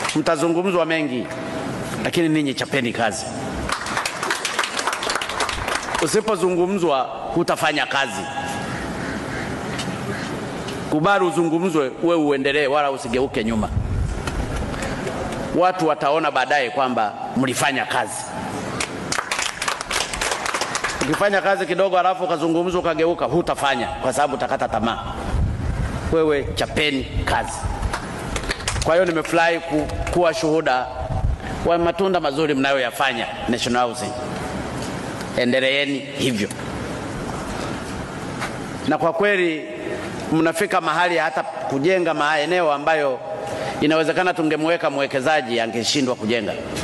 Mtazungumzwa mengi, lakini ninyi chapeni kazi. Usipozungumzwa hutafanya kazi. Kubali uzungumzwe, we uendelee, wala usigeuke nyuma. Watu wataona baadaye kwamba mlifanya kazi. Ukifanya kazi kidogo alafu ukazungumza ukageuka, hutafanya kwa sababu utakata tamaa. Wewe chapeni kazi. Kwa hiyo nimefurahi ku, kuwa shuhuda wa matunda mazuri mnayoyafanya National Housing. Endeleeni hivyo, na kwa kweli mnafika mahali hata kujenga maeneo ambayo inawezekana tungemweka mwekezaji angeshindwa kujenga.